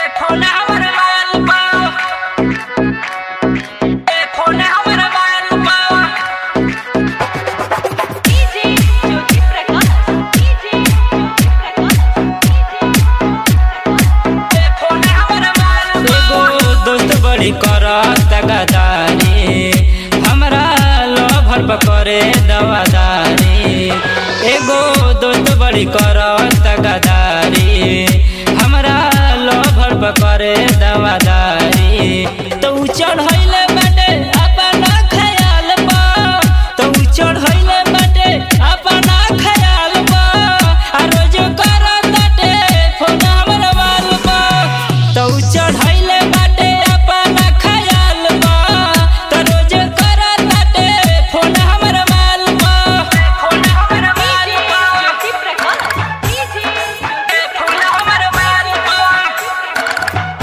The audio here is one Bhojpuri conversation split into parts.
बड़ी करत गदारी हमरा लोभर पकड़े दवादारी एगो दोस्त बड़ी करत गदारी हमरा लोभर पकड़े दवादारी तो उ चढ़ैले बाटे अपना खयाल पा तो उ चढ़ैले बाटे अपना खयाल पा आ रोज करत बाटे फोन हमरा वाल पा तो उ चढ़ैले बाटे अपना खयाल पा तो रोज करत बाटे फोन हमरा वाल पा फोन हमरा वाल पा फोन हमरा वाल पा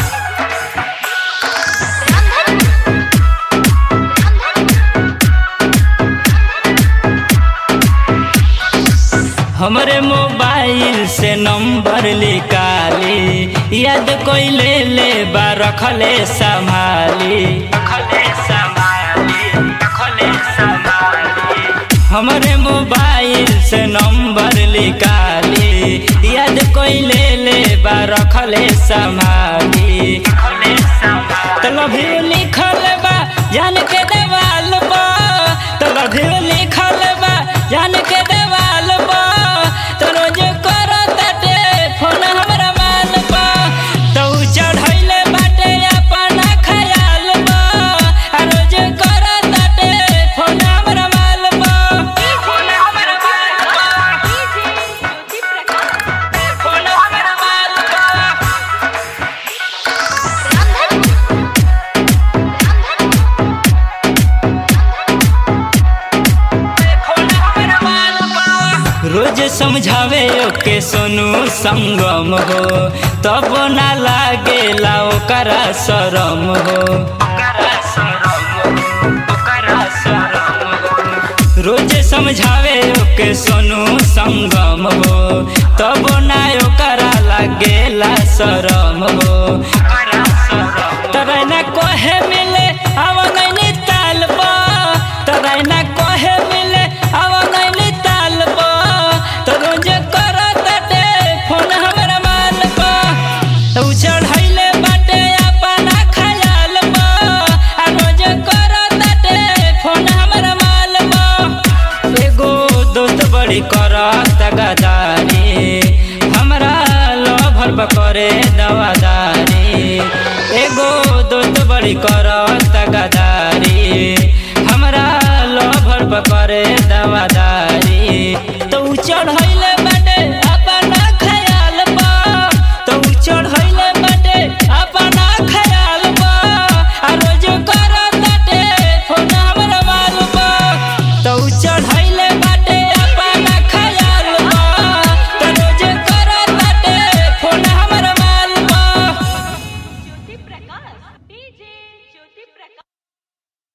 हमरे मोबाइल से नंबर निकाली याद कोई ले ले बा रखले संभाली रखले संभाली रखले संभाली हमरे मोबाइल से नंबर निकाली याद कोई ले ले बा रखले संभाली रखले संभाली तो लव यू लिखल बा जान के देवाल बा तो लव यू लिखल बा जान के देवाल बा तो रोज करत बाटे फोन हमरा माल बा तो उ चढ़ैले बाटे अपना खयाल बा आ रोज करत बाटे फोन हमरा माल बा फोन हमरा माल बा फोन हमरा माल बा रोज समझावे ओके सोनू संगम हो तब ना लागेला ओकरा शरम हो रोज समझावे ओके सोनू संगम हो तब ना ओकरा लागेला शरम हो तरै ना कोहे मिले आवा नैनी ताल बा तरै ना कोहे मिले आवा नैनी ताल बा तो रोज करत बाटे फोन हमरा माल बा उ चढ़ैले बाटे अपना खयाल बा आ रोज करत बाटे फोन हमरा माल बा एगो दोस्त बड़ी करत गदारी हमरा लोभर पकड़े दवादारी एगो दोस्त बड़ी करत गदारी हमरा लोभर पकड़े दवादारी तो उ चढ़ैले